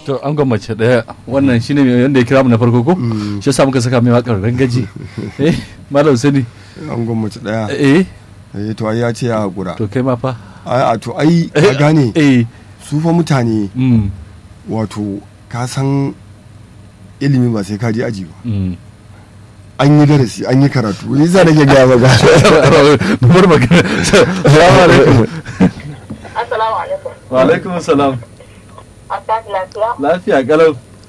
to an gwammace daya wannan shine yanda ya kira mu na farko ko shi yasa muka saka mai wakar rangaji eh malam sani an gwamnati daya eh eh to ai ya ce ya hakura to kai ma fa ai a to ai ka gane eh su fa mutane mm wato ka san ilimi ba sai ka je aji ba mm an yi darasi an yi karatu ni za nake gaya maka bar magana assalamu alaikum Assalamu alaikum. wa alaikum assalam An tashi lafiya? lafiya kalau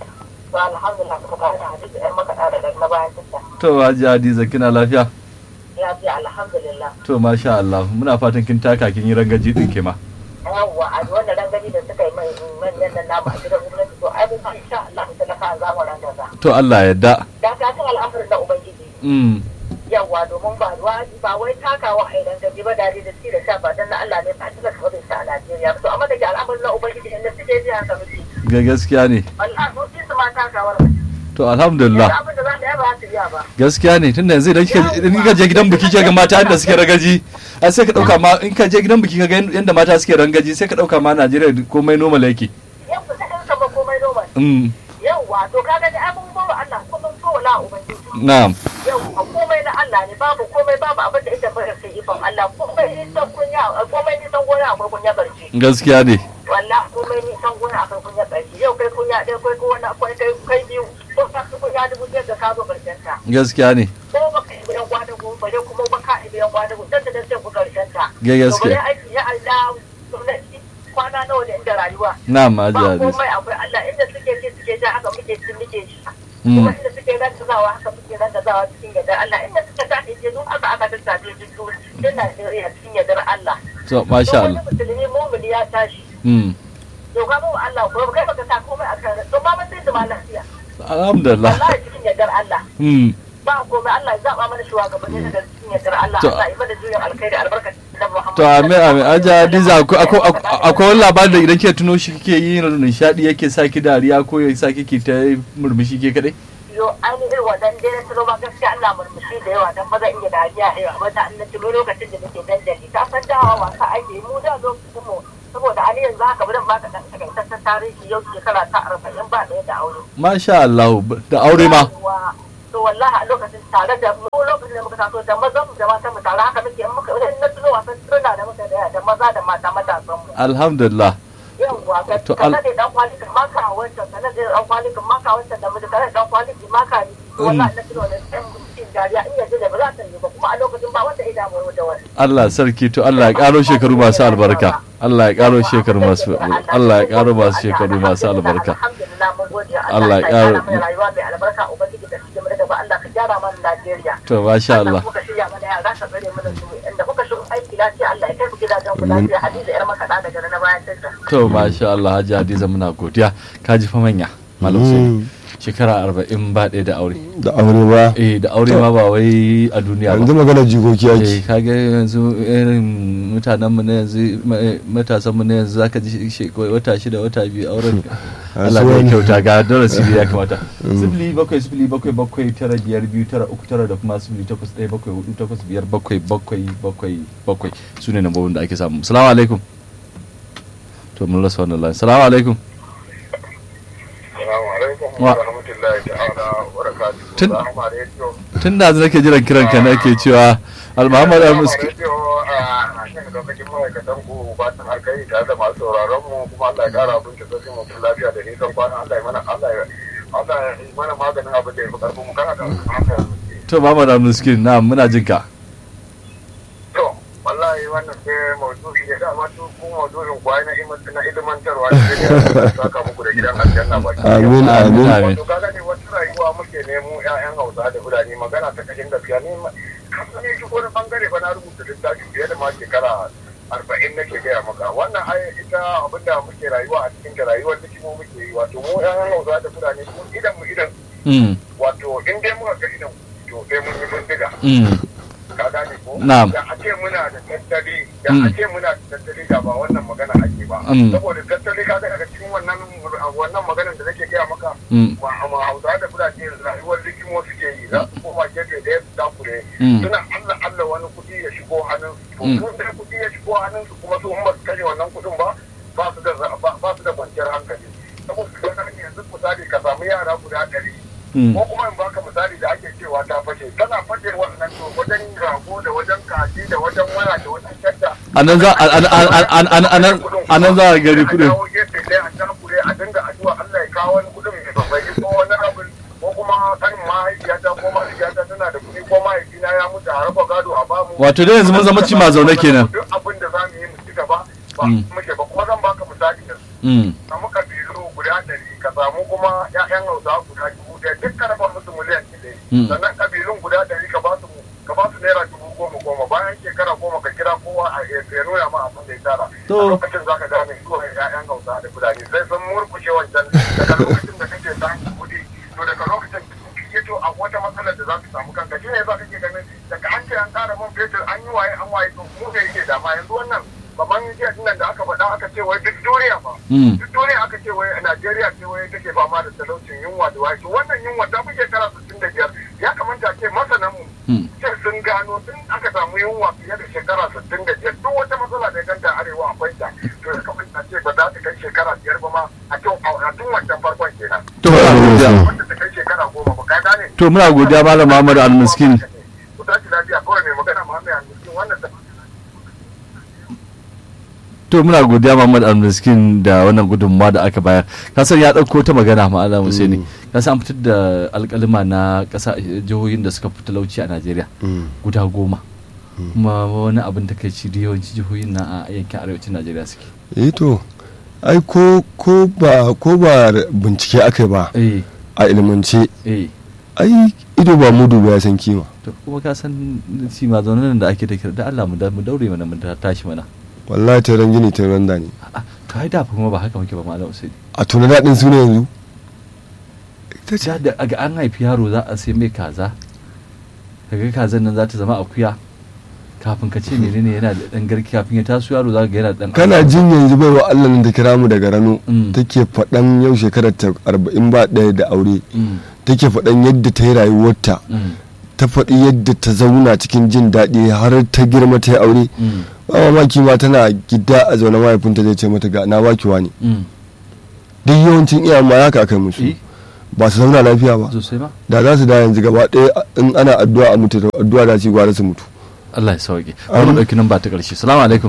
To alhamdulillah kuka kare da hadisi ɗan makaɗa da ɗan na bayan tunda. to haji hadiza kina lafiya Lafiya alhamdulillah. to masha Allah muna fatan kin taka kin yi rangaji din ke ma Yawwa a wannan rangani da suka yi mai manyan nan namu a gidan gwamnati to ai mun insha Allah mu talaka za mu rangaza. to Allah ya yarda Da ka san al'amarin na Ubangiji. mm Yawwa domin ba ruwa ba wai takawa a idan gaji ba dare da ci da sha ba dan na Allah ne ba ta kawai sa a Najeriya. To amma da ke al'amarin na Ubangiji inda suke ji haka muke. ga gaskiya ne Wallahi mun fi su ma takawar. to alhamdulillah Yanzu abin da za ta yi ba su iya ba. gaskiya ne tunda yanzu idan kika idan kika je gidan biki kika ga mata yadda suke ragaji ai sai ka dauka ma in ka je gidan biki ka ga yadda mata suke rangaji sai ka dauka ma Najeriya komai normal yake Yau ku ta ɗan ba komai noman. mm yauwa to kaga da abun bawa Allah kuma so la ubangiji na'am yauwa komai na Allah ne babu komai babu abin da ita bari sai ifan Allah komai ni san kunya komai ni san gona akwai kunya karshe gaskiya ne wallahi komai ni san gona akwai kunya karshe yau kai kunya ɗaya kai ko wani akwai kai kai biyu ko ka su kunya dubu ɗaya da ka zo karshen ta gaskiya ne ko baka yi biyan kwadago bare kuma baka yi biyan kwadago dan da dan sai ku karshen ta Ga gaskiya. to bare aiki ya Allah gwamnati kwana nawa da inda rayuwa na'am haji ba hadiza komai akwai Allah inda suke ci suke ja haka muke ci muke ci Mm. kuma inda suke rantazawa haka muke rantazawa cikin yardar Allah inda suka tafi je duk aka aka tattafe su su din Najeriya cikin yardar Allah to masha Don Allah wani musulmi mumuni ya tashi mm to ka mu Allah ko kai baka sa komai akan ran to ma mun sai zama lafiya alhamdulillah wallahi cikin yardar Allah mm ba komai Allah ya zaba mana shugabanni daga cikin yardar Allah To- Allah ya mana juyin alkhairi albarkacin da Muhammad to amin amin haji hadiza akwai akwai- akwai wani labarin da idan kika tuno shi kike yi nishadi yake sa ki dariya ko ya sa kike ta murmushi ke kadai yo ainihin wadan dai na tuno ba gaskiya Allah murmushi da yawa dan ba zan iya dariya a yawa ba ta an tuno lokacin da nake dandali ka san dawa wasa ake mu da lokacin mu saboda ani yanzu haka bari ba ka dan takaitaccen tarihi yau shekara ta arba'in ba ɗaya da aure masha Allah da aure ma Yawwa. to wallahi a lokacin tare da mu lokacin da muka taso da mazan mu da matan mu tare haka muke in muka in na tuno wasan tuna da muka da da maza da mata matasan mu alhamdulillah yawwa ka To, ka al- nade dan kwali kan maka wancan ka nade dan kwali kan maka wancan da muka nade dan kwali kan maka ni wallahi na tuno da ɗan cikin dariya in yanzu da ba za ta yi ba kuma a lokacin ba wanda ya damu da wani Allah sarki to Allah ya karo shekaru masu albarka Allah ya karo shekaru masu Allah ya karo masu shekaru masu albarka alhamdulillah mun gode Allah ya ƙara- mana rayuwa mai albarka ubangiji da cikin mu da ba Allah ka gyara mana Najeriya to masha Allah kuka shirya mana yara ka tsare mana su inda kuka shigo aiki lafiya Allah ya kai ku gidajen ku lafiya hadiza yar makaɗa daga na bayan tasha to masha Allah Hajji Hadiza muna godiya ka ji fa manya malam Sani shekara arba'in ba ɗaya da aure da aure ba eh da aure ma ba wai a duniya yanzu ba magana jikoki eh ake kage yanzu irin mutanen mu na yanzu ma- matasan mu na yanzu zaka ji she- wata shida wata biyu auren Allah ya wani. kyauta ga darasi ya kamata sifili bakwai sifili bakwai bakwai tara biyar biyu tara uku tara da kuma sifili takwas ɗaya bakwai hudu takwas biyar bakwai bakwai bakwai bakwai su ne nambobin da ake samu salamu alaikum to mun rasa wannan line salamu alaikum Assalamu alaikum Wa- wa rahmatullahi ta'ala wa barakatuhu. Tun- Rahama Radio. tun da nake jiran kiran ka nake cewa al-muhammad Rahama al-muski Radio a kan lokacin ma'aikatan ku fatan alkai tare da masu sauraron mu kuma Allah ya kara abin da zai mu lafiya da nisan kwana Allah ya mana Allah ya Allah ya yi mana maganin abin da ya fi karfin mu kana da haka. to muhammad al-muski na muna jin ka To wallahi wannan sai maudu'i ya dama tu ku maudu'in kwai na iman na ilimantarwa da ya saka muku da gidan aljanna baki. ɗaya. amin amin Amin. wato kaga ne wata rayuwa muke nemo ƴaƴan hausa da fulani magana ta kashin gaskiya ne kasan ne shi wani bangare ba na rubuta littafi fiye da ma shekara arba'in nake gaya maka wannan ai ita abinda muke rayuwa a cikin da rayuwar da mu muke yi wato mu ƴaƴan hausa da fulani mu idan mu idan mm wato in dai muka ga idan to sai mun yi bindiga mm ka gane ko Na'am. da a ce muna da tattali da Mm. a ce muna da tattali da ba wannan magana ake ba Mm. saboda tattali ka ga daga cikin wannan wannan maganar da nake gaya maka mm ma ma hausa da fulani rayuwar likimo suke yi za su koma gefe da ya dakure Mm. suna allah allah wani kuɗi ya shigo hannun su Mm. to sai kuɗi ya shigo hannun su kuma su in ba su kashe wannan kuɗin ba ba su da ba ba su da kwanciyar hankali saboda samu yara guda ɗari Mm. ko kuma in baka misali da ake cewa ta fashe tana fashe wannan to wajen rago da wajen kaji da wajen waya da wajen shadda a nan za a- a- a- a- a- a- a nan- a nan za a gari a kudin dawo gefe ɗaya a takure a dinga addu'a Allah ya kawo wani kudin mai babbai ko wani abin ko kuma kanin mahaifiyata ko mahaifiyata tana da kuɗi ko mahaifina ya mutu a raba gado a bamu Wato dai yanzu mun zama ci ma zaune kenan. duk abin da za mu yi mu ci gaba ba Mm. muke ba kuma zan baka misali da su Mm. samu kabilu guda ɗari ka samu kuma ƴaƴan hausa guda dubu ɗaya duk ka raba musu miliyan ɗaya Mm. sannan kabilun guda ɗari ka ba su ka ba su naira dubu goma goma bayan shekara goma ka kira kowa a ya ya nuna ma abin da ya tara To. a lokacin za ka gane ko ƴaƴan hausa da fulani sai sun murkushe wancan daga lokacin da kake samun kuɗi to daga lokacin ya to a wata matsalar da za ka samu kanka shi ne za ka ke ganin daga an ce an ƙara man fetur an yi waye an waye to mu ne yake dama yanzu wannan baban jiya nan da aka faɗa aka ce wai duk duniya ba Mm. duk duniya aka ce wai a Najeriya ce wai take fama da talaucin yunwa da waye to wannan yunwa ta fi shekara sittin da biyar ya kamata a ce masanan mu Mm. ce sun gano tun aka samu yunwa fiye da shekara sittin da biyar duk wata matsala da ya ganta arewa akwai ta to ya kamata a ce ba za ta kai shekara biyar ba ma a tun a tun wancan farkon kenan To muna godiya. wanda ta kai shekara goma ba ka gane To muna godiya Malam Muhammad Al-Miskin. ku tashi lafiya kawai mai magana Muhammad Al-Miskin wannan ta To muna godiya Muhammad Al-Miskin da wannan gudunmawa da aka bayar. Kasan ya ɗauko ta magana Malam Husaini. Kasan an fitar da alƙalima na ƙasa jihohin da suka fi talauci a Najeriya Mm. guda goma. Kuma wani abin da kai ci da yawanci jihohin na a yankin arewacin Najeriya suke. eh to ai ko ko ba ko ba bincike aka yi ba Eh, a ilimance eh. ai ido ba mudu ba ya san kima To kuma ka san shi ma zaunan da ake da kira da Allah mu da- mu daure mana mu ta- tashi mana. wallahi taron gini taron da ne A'a, to ai da fa kuma ba haka muke ba Malam Husaini. a tuna daɗin su ne yanzu ita ce da da ga an haifi yaro za a sai mai kaza kaga kazan nan za ta zama akuya kafin ka ce menene yana da dan garki kafin ya taso yaro za ka ga yana da dan kana jin yanzu baiwa Allah nan ta kira mu daga rano Mm. take faɗan yau shekarar ta arba'in ba ɗaya da aure Mm, take faɗan yadda ta yi rayuwarta mm, ta faɗi yadda ta zauna cikin jin daɗi har ta girma ta yi aure mm, ba mamaki ma tana gida a zaune mahaifinta zai ce mata ga na baki wani mm. duk yawancin iyayen ma haka aka yi musu Eh, ba su zauna lafiya ba sosai ma da za su da yanzu gaba ɗaya in ana addu'a a mutu addu'a da su yi gwara su mutu Allah ya sauke bari mu dauki nan ba ta karshe assalamu alaikum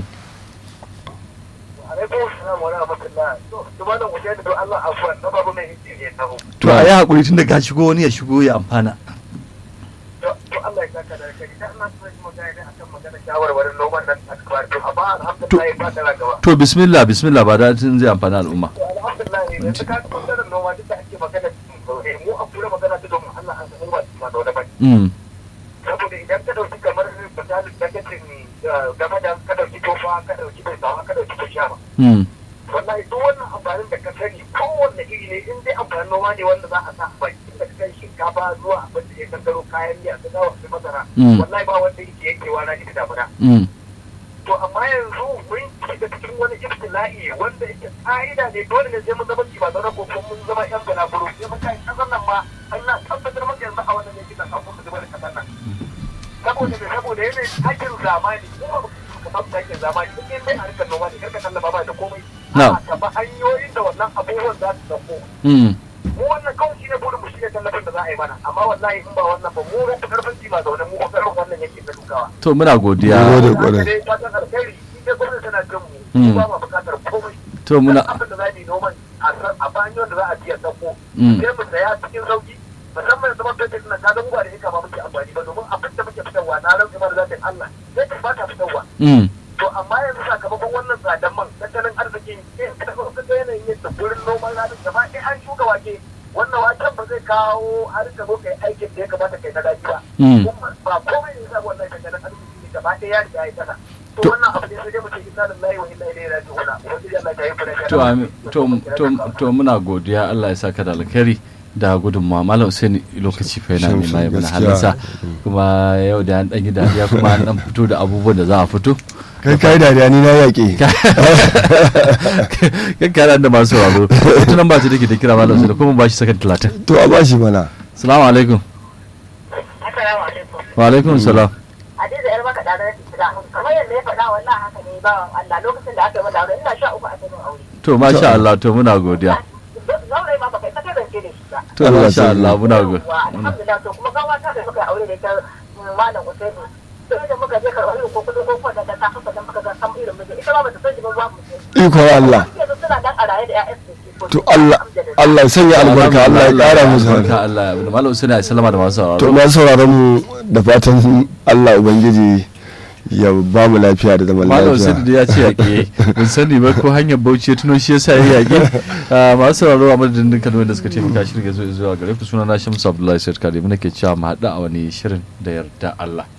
alaikum salam wa rahmatullah to to malam wajen da Allah afwan na babu mai hiji ne taho to a yi hakuri tun da ka shigo wani ya shigo ya amfana to to Allah ya saka da kai idan Allah ya yi magana ne akan magana shawarwarin noman nan a kabar to amma alhamdulillah ba ta gaba to bismillah bismillah ba da tun zai amfana al'umma to alhamdulillah yanzu ka ga bangaren noma duk da ake magana cikin zaune mu a kura magana ta domin Allah an san ba ma zaune ba mm saboda idan ka dauki kamar misalin dagacin game da ka dauki tofa ka dauki bai sawa ka dauki kushama mm wallahi duk wannan amfanin da ka sani kowanne iri ne in dai amfanin noma ne wanda za a sa a baki da kai shinkafa zuwa abin da ya kankaro kayan miya ka dawo da masara Mm. wallahi ba wanda yake yankewa na ita damuna mm to amma yanzu mun shiga cikin wani ibtila'i wanda yake ka'ida ne dole ne sai mun zama ci ba zaune ko kuma mun zama yan balaguro sai mun kai kasar nan ma Allah tabbatar maka yanzu a wannan yankin nan an kuma zuba da kasar nan saboda ne saboda yanayin takin zamani ko ba ka samu takin zamani in dai a harkar noma ne karka tallaba ba da komai Na'am. a ka ba hanyoyin da wannan abubuwan za su dauko mm mu wannan kawai shi ne burin mu shi ne tallafin da za a yi mana amma wallahi in ba wannan ba mu rufe karfin ci ba zaune mu kokarin wannan yankin na dukawa to muna godiya Mun gode. haka kwarai. dai fatan alkhairi in dai gwamnati tana jin mu Mm. mu ba ma bukatar komai to muna Duk abin da za mu yi noman a san a banyo da za a biya sako Mm. sai mu saya cikin sauki musamman zaman fetur na ka zama ba da hika ba muke amfani ba domin abin da muke fitarwa na rantsa mana zatin Allah sai ka ba ta fitarwa mm to amma yanzu sakamakon wannan tsadan man tattalin arzikin in ka zo ka ga yanayin yadda gurin noman ranar gaba ɗaya an shuka wake wannan waken ba zai kawo har ka zo kai aikin da ya kamata kai na daji ba Mm. kuma ba komai ne sa wannan tattalin arziki ne gaba ɗaya ya riga ya kasa to To- wannan abu ne sai dai mu ce inna lillahi wa inna ilaihi raji'un ubangiji Allah ya yi fara to ami- to to to muna godiya Allah ya saka da alkhairi da gudunmawa malam Hussein lokaci fa yana Shamsu, nema ya mana gaskiya. halinsa kuma yau da an dan yi dariya kuma an dan fito da abubuwan da za a fito kai kai dariya ni na yaƙe kan kara da masu sauraro wata nan ba ta take da kira malam Hussein kuma ba shi sakan 30 to a bashi mana assalamu alaikum Assalamu alaikum. wa alaikum salam Hadiza yar maka ɗanar Isra. Kamar yadda ya faɗa wallahi haka ne ba Allah lokacin da aka yi mata aure ina sha uku a cikin aure. to masha Allah to muna godiya Zaure ma baka saka zance da da shi ba to Allah masha sarki. Allah muna go Yawwa, alhamdulillah to kuma gawa ta da muka yi aure da ita malam Usaini sai da muka je karɓar irin ko kudin ko kwanda da ta kasa da muka ga san irin miji ita ma bata san shi ba babu shi ikon Allah yanzu suna dan a raye da ƴaƴan su ke to Allah Allah ya sanya albarka Allah ya kara musu albarka Allah ya abin malam Usaini ya sallama da masu to sauraro ma sauraron mu da fatan Allah ubangiji ya ba mu lafiya da zaman malam Usaini lafiya da ya ce yaƙe mun sani ba ko hanyar bauchi ya tuno shi yasa ya yaƙe Ah, masu sauraro a madadin dukkan wanda suka taimaka shirin ga zuwa gare ku suna na Shamsu Abdullahi Said Kare mu nake cewa mu haɗu a wani shirin da yarda Allah